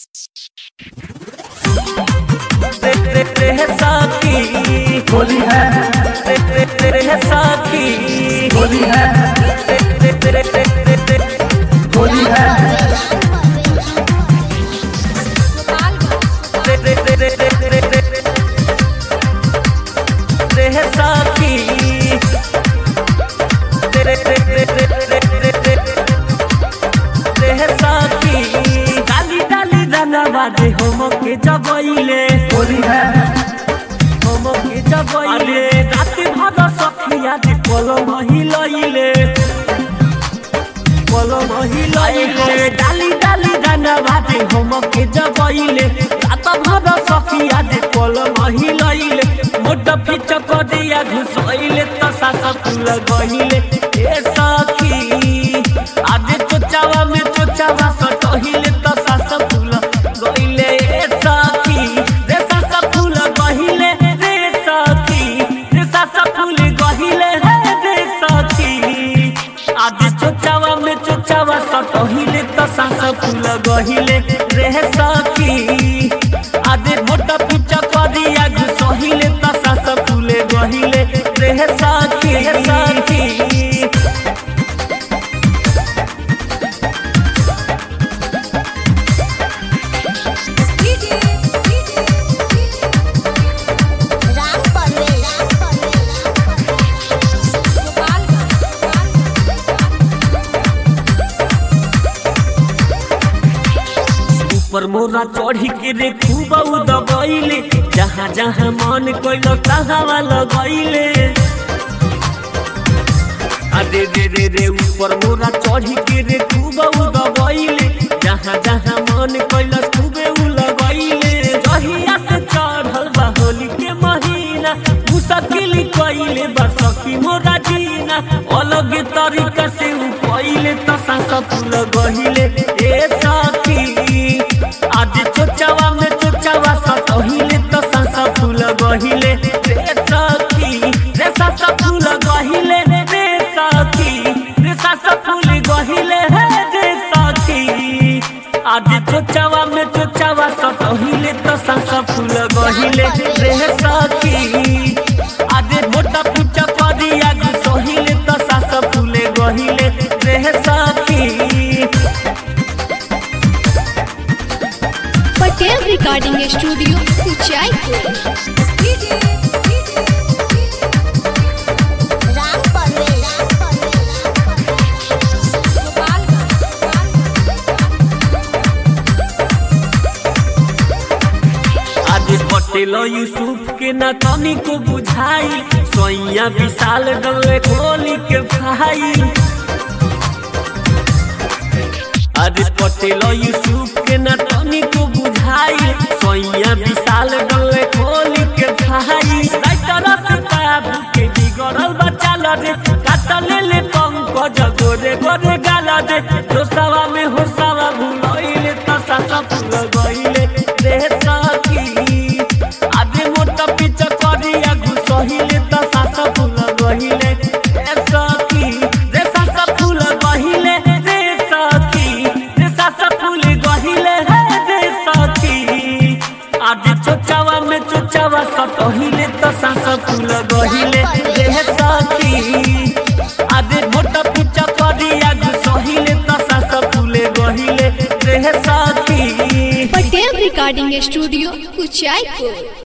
तेरे साथी होली है तेरे तेरे साथी होली है तेरे तेरे तेरे होली है तेरे तेरे तेरे तेरे साथी तेरे तेरे तेरे तेरे साथी डाली डाली दाना बाजे होम के जबइले होली है होम के जबइले रात भर सखिया दे पलम हिलइले पलम हिलइले डाली डाली दाना बाजे होम के जबइले रात भर सखिया दे पलम हिलइले मोट फिच कदिया घुसइले त सास फूल गइले ए सखी आदे चोचावा में चोचावा सटहिले त सास फूल गइले ए सखी रे सास फूल गइले रे सखी रे सास फूल गइले हे रे सखी आदे चोचावा में चोचावा सटहिले त सास फूल गइले रे सखी आदे मोटा पिचा करिया घुसहिले त सास फूल गइले रे सखी रे सखी राम परवेश ऊपर मोरा चढ़ी के रे खूब दबैले जहाँ जहाँ मन कोइलो तहाँ लगैले अरे रे रे रे ऊपर मोरा चढ़ी के रे खूब दबैले जहाँ जहाँ मन कोइलो खूबे उ लगैले जहिया से चढ़ल बा होली के महीना मुश्किल कइले बा सखी मोरा जीना अलग तरीका से उ पहिले त सांस फूल गहिले ए सखी आज चोचावा में चोचावा सटहिले त सांस फूल गहिले रे सखी रे सांस फूल गहिले रे सखी रे सांस फूल गहिले हे रे सखी आज चोचावा में चोचावा सटहिले त सांस फूल गहिले रे सखी आज मोटा पुचा करिया सहिले त सांस फूल गहिले रे सखी पटेल रिकॉर्डिंग स्टूडियो उचाईपुर राम परवेश आज पटेल यूसुफ के ना तनी को बुझाई सोइया विशाल डले खोली के भाई आज पटेल यूसुफ के ना तनी को बुझाई सोइया विशाल डले खोली के भाई राइटर से बाबू के बिगड़ल बच्चा रे काट ले ले पंकज गोरे गोरे गाला दे दोसावा में होसावा भूलइले त सासा फूल गइले रे सखी आदे मोटा पिच करिया घुसहिले त सासा फूल गइले रे सखी रे सासा फूल गइले रे सखी रे सासा फूल गइले हे रे सखी आदे चोचावा में चोचावा सटहिले त सासा फूल गइले रे सखी आदे मोटा पिच करिया घुसहिले त सासा फूल गइले रे सखी पटेल रिकॉर्डिंग स्टूडियो उचाईपुर